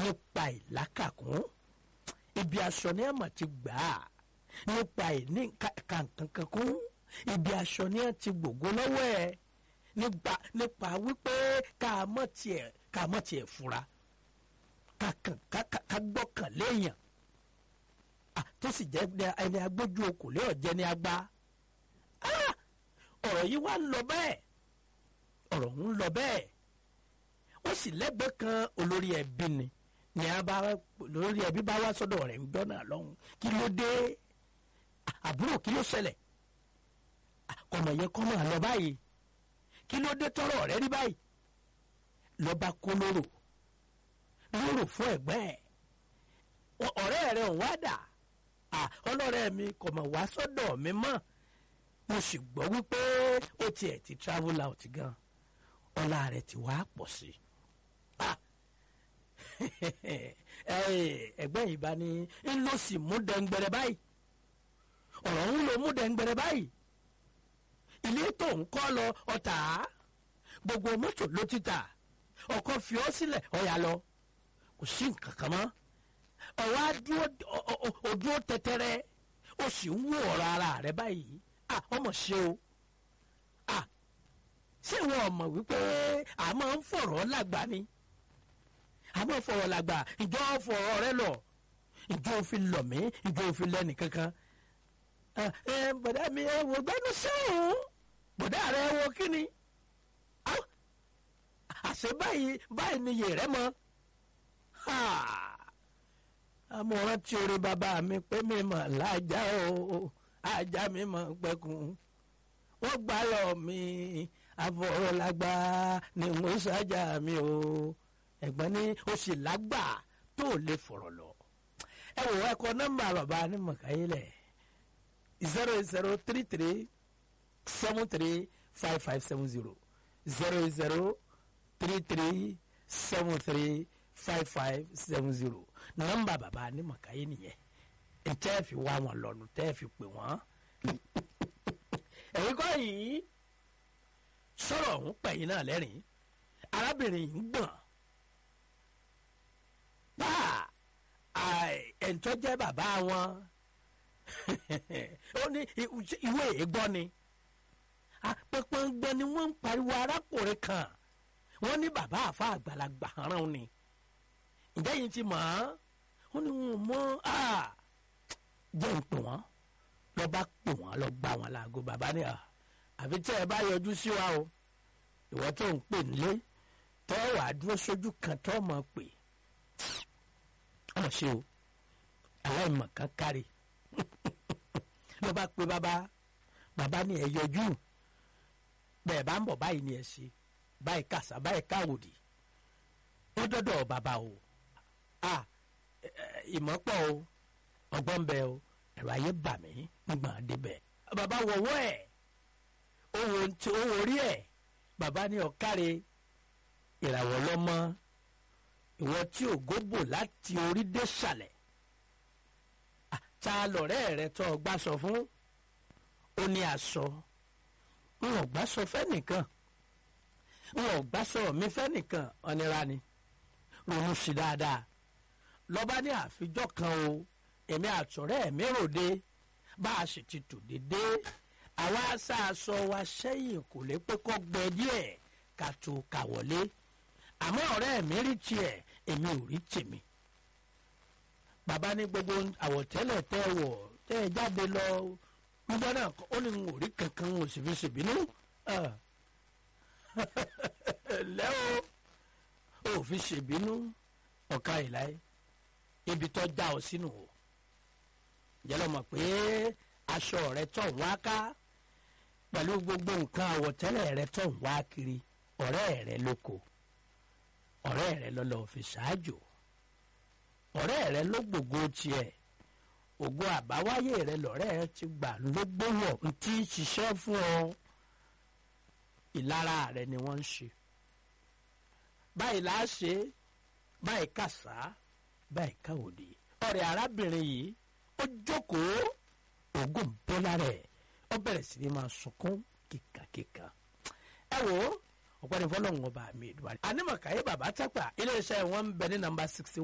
nípa ìlákàkún ibi aṣọ ní àmà ti gbà á nípa ìní kankan kún ibi aṣọ ní àti gbògbó lọ́wọ́ ẹ̀ nípa nípa wípé ká mọ̀ tiẹ̀ ká mọ̀ tiẹ̀ fura ká kàn ká ká gbọ́kàn léèyàn tó sì jẹ́ ẹni agbójú okòlé ọ̀jẹ́ ni agbá ọ̀rọ̀ yìí wá ń lọ bẹ́ẹ̀ ọ̀rọ̀ ń lọ bẹ́ẹ̀ ó sì lẹ́gbẹ̀ẹ́ kan olórí ẹbí ni ni a bá olórí ẹbí bá wá sọ́dọ̀ rẹ̀ ń gbọ́nà lọ́hùn kí ló dé àbúrò kí ló ṣẹlẹ̀ ọmọ yẹn kọ́ máa lọ báyìí kí ló dé tọrọ rẹ rí báyìí lọ́ba kó lóró lóró fún ẹ̀gbẹ́ ẹ̀ ọ̀rẹ́ rẹ̀ ń wá dà ọlọ́rẹ́ mi kò mọ̀ wá sọ́dọ̀ mi mọ́ mo sì gbọ́ wípé ó tiẹ̀ ti travel out gan ọlá rẹ̀ ti wá pọ̀ sí ẹgbẹ́ yìí bá ní ń lọ sí mú dẹ́ngbẹ̀rẹ̀ báyìí ọ̀rọ̀ ń lo mú dẹ́ngbẹ̀rẹ̀ báyìí ilé tó ń kọ́ lọ ọ̀tá gbogbo mọ́tò ló ti tà ọkọ̀ fi ọ́ sílẹ̀ ọ̀yà lọ kò sí nǹkan kan mọ́ ọ̀wá dúró tẹ́tẹ́rẹ́ ó sì ń wú ọ̀rọ̀ ara rẹ̀ báyìí à ọmọ ṣe o à ṣé ìwọ ọmọ wípé a máa ń fọ̀rọ̀ lágbà ni a máa ń fọ̀rọ̀ lágbà ìjọ fọ̀rọ̀ rẹ lọ ìjọ òfin lọ mí ìjọ òfin lẹ́nì kankan ẹ bọ̀dá mi ẹ wò gbẹ́nu sẹ́wọ̀n bọ̀dá rẹ wo kí ni àṣẹ báyìí báyìí ni yè rẹ mọ́ amọ̀ràn tí orí bàbá mi pé mi mọ̀ lájà o ajá mi mọ̀ pẹ́kun wọ́n gbá lọ mi àfọ̀rọ̀lágbá ni mo ṣájà mi o ẹ̀gbọ́n ní o sì lágbà tó lè fọ̀rọ̀ lọ. ẹ wò ẹ kọ nọ́mbà bàbá ní mọ̀káyílẹ̀ zero zero three three seven three five five seven zero zero zero three three seven three five five seven zero nọ́mbà bàbá ní mọ̀káyé nìyẹn tẹ́ ẹ fi wá wọn lọ́nu tẹ́ ẹ fi pè wọ́n. ẹ̀yin kọ́ yìí sọ̀rọ̀ ọ̀hún pẹ̀yìn náà lẹ́rìn arábìnrin yìí ń gbọ̀n bá ẹ̀ńtọ́ jẹ́ bàbá wọn ó ní ìwé ègbọ́ ni apẹ̀pẹ̀ngbẹ ni wọ́n ń pariwo arákùnrin kan wọ́n ní bàbá àfa àgbàlagbà rán ni ǹjẹ́ yìí ti mọ̀ ọ́n ó ní wọn mọ́ jẹ́ ń pè wọ́n lọ bá pè wọ́n lọ gbá wọn láago bàbá ní à àfi tẹ́ ẹ bá yọjú sí wa o ìwọ tó ń pè nílé tọ́ wàá dúró sójú kan tọ́ mọ̀ pé ọmọ ṣe o aláìmọ̀ kan kárí lọ bá pe bàbá bàbá ní ẹ yọjú bẹ́ẹ̀ bá ń bọ̀ báyìí ni ẹ ṣe báyìí kàṣà báyìí káwòdì ó dọ́dọ̀ bàbá o a ìmọ̀pọ̀ o ọgbọ́n bẹ o ẹ̀rọ ayé bà mí nígbà débẹ̀ bàbá wọ̀wọ́ ẹ̀ owó tí owó rí ẹ̀ bàbá ní ọ̀káre ìràwọ̀ lọ́mọ ìwọ tí ògo bò láti orí dé sàlẹ̀ ta lọ̀rẹ́ rẹ tó ọgbà sọ fún ó ní aṣọ n ò gbà sọ fẹ́nìkan n ò gbà sọ mi fẹ́nìkan ọ̀nira ni ronú sí dáadáa lọ́ba ní àfijọ́ kan o èmi àtọ̀rẹ́ mi ròde bá a sì ti tò dédé àwa aṣáaṣọ wa sẹ́yìn kò lè pé kọ́ gbẹ díẹ̀ ká tó kà wọlé àmọ́ ọ̀rẹ́ mi rí tiẹ̀ èmi ò rí tèmi bàbá ní gbogbo àwọ̀tẹ́lẹ̀ tẹ́ ẹ wọ̀ tẹ́ ẹ jáde lọ nígbà náà ó ní n ò rí kankan n ò sì fi ṣèbínú lẹ́ o ò fi ṣèbínú ọ̀ka ìláyé ibi tó já ọ sínú o jẹ́ lọ́mọ pé aṣọ rẹ tó ń wá ká pẹ̀lú gbogbo nǹkan àwọ̀tẹ́lẹ̀ rẹ tó ń wá kiri ọ̀rẹ́ rẹ lóko ọ̀rẹ́ rẹ lọ́lọ́ fi ṣáájò ọ̀rẹ́ rẹ ló gbògo tiẹ̀ ògo àbáwáyé rẹ lọ́rẹ́ rẹ ti gbà ló gbówọ̀ ń tí ń ṣiṣẹ́ fún ọ ìlara rẹ ni wọ́n ń ṣe báyìí là á ṣe báyìí kàṣá báyìí káwòdì ọ̀rẹ́ arábìnrin yìí ó jókòó ògùn bọ́lá rẹ̀ ó bẹ̀rẹ̀ sí ni máa sunkún kíkàkíkà ẹ wò ó ọ̀pọ̀ ní fọlọ́run ọba mi ìdúrà. ànímọ̀káyé bàbá tápà iléeṣẹ́ wọn ń bẹ ní nàmbà sixty